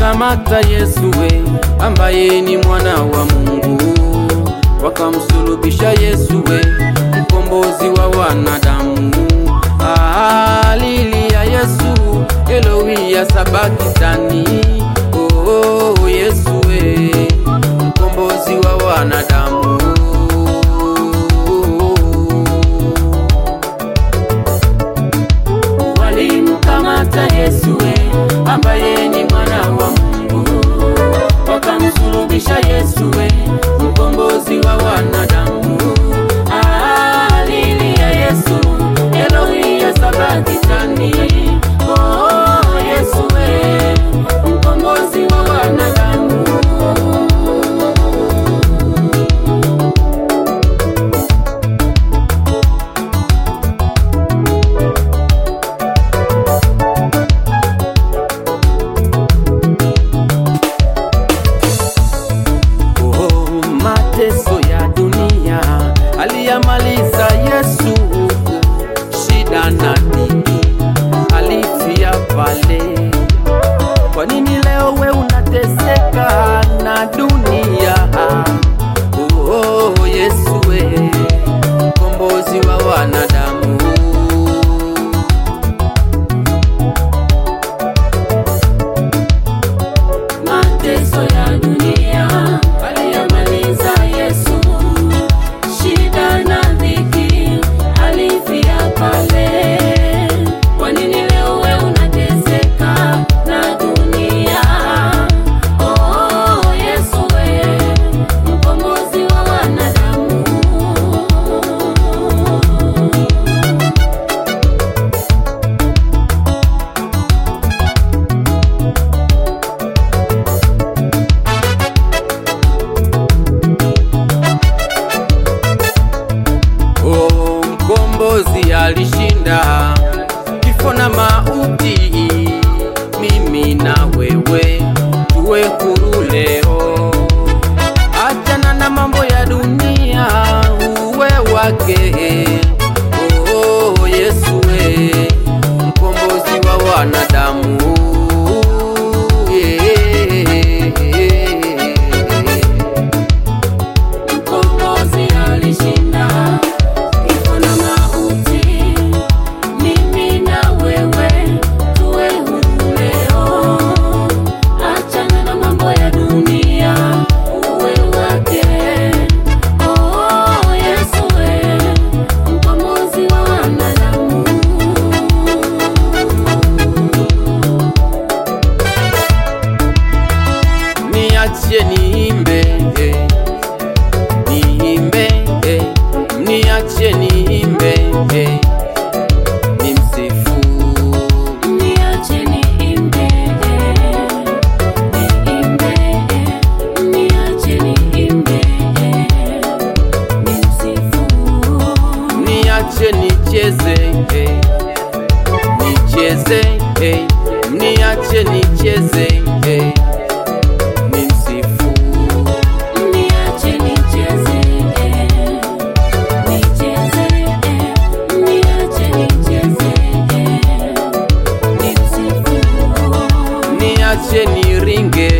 walimkamata Yesu we ambaye ni mwana wa Mungu, wakamsulubisha Yesu we mkombozi wa wanadamu. Haleluya Yesu, Eloi ya sabakitani. Oh, Yesu we mkombozi wa wanadamu. Walimkamata Yesu we ambaye ni mwana wa Mungu, wakamsulubisha Yesu we mkombozi wa wanadamu. Haleluya Yesu, Eloi ya sabakitani. Oh, Yesu we mkombozi wa wanadamu. Oh, mateso ya dunia aliyamaliza Yesu, shida na dhiki alifia pale. Kwa nini leo we unateseka na dunia? Oh, Yesu we mkombozi wa wanadamu. Mateso ya dunia aliyamaliza Yesu, shida na dhiki alifia pale. Kwa nini leo we unateseka na dunia? Oh, Yesu we mkombozi wa wanadamu. Oh, mkombozi alishinda kifo na mauti, mimi na wewe tuwe huru leo. Achana na mambo ya dunia, uwe wake. Oh, Yesu we mkombozi wa wanadamu. Yeah. Mkombozi alishinda kifo na mauti, mimi na wewe tuwe huru leo. Achana na mambo ya dunia, uwe wake. Oh, Yesu we mkombozi wa wanadamu. niachie niimbe eh. niimbe eh. niachie niimbe eh. nimsifu Niache niimbe, niimbe, niache niimbe, nimsifu. niache nicheze eh. nicheze eh. niache nicheze eh. nimsifu Niache nicheze, nicheze, niache nicheze, nimsifu. niache niringe